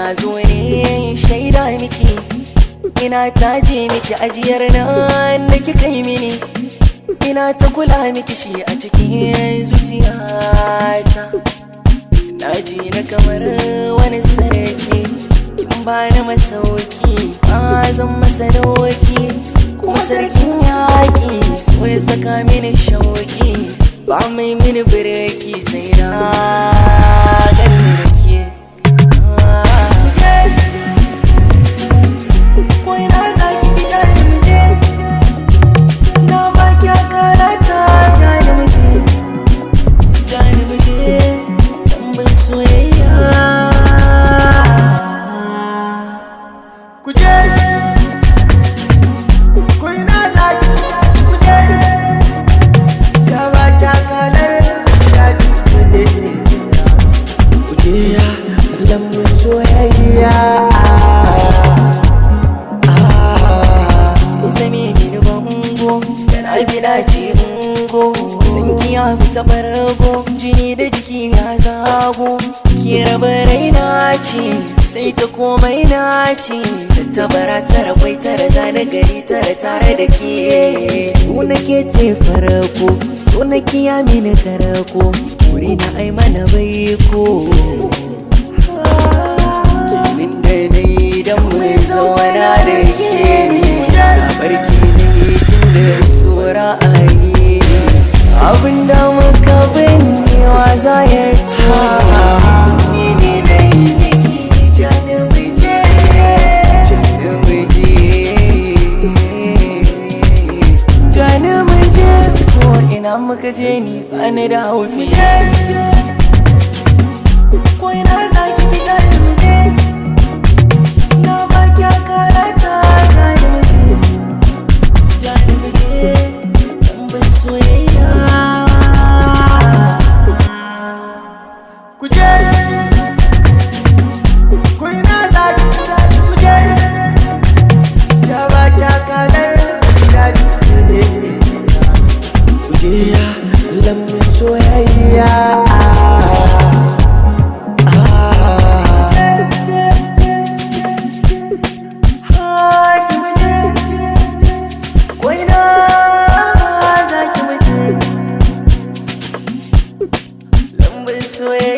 na zo ne shaida miki ina taje miki ajiyar nan da kika yi mini ina ta kula miki shi a cikin zuciyata na ji na kamar wani sarki kin bani masauki ba zan masa doki kuma sarkin yaƙi so ya saka mini shauki ba mai mini bireki sai na gani da ke Ko ina za ki ki jani mu je Na ba ki akarata jani mu je Jani mu je Tambin soyayya Kuje Ko ina za ki kuje Ya ba ki akalar ya ji kuje Kuje ya lambun soyayya zame mini bango da na bi dace ungo san kiya fita barago jini da jiki ya zago ki raba raina ce sai ta komai na ce tattabara tara kwai tara zane gari tara tare da ke ku nake ce farako so na kiya mini karako wuri na ai mana baiko Min da na yi don mai zauna da ke ne Shabarki ne tun da sura a yi ne Abin da muka binnewa za ya tuna Ni ne na yi miki jani muje Jani muje Jani muje Ko ina muka je ni bani da haufi Ko ina za ki fita ni muje Na ba ki akarata gani muje Gani muje Tambin soyayya Kuje Ko ina za ki kuje Ya ba ki akalar ya ji Kuje ya lambun soyayya Soyayya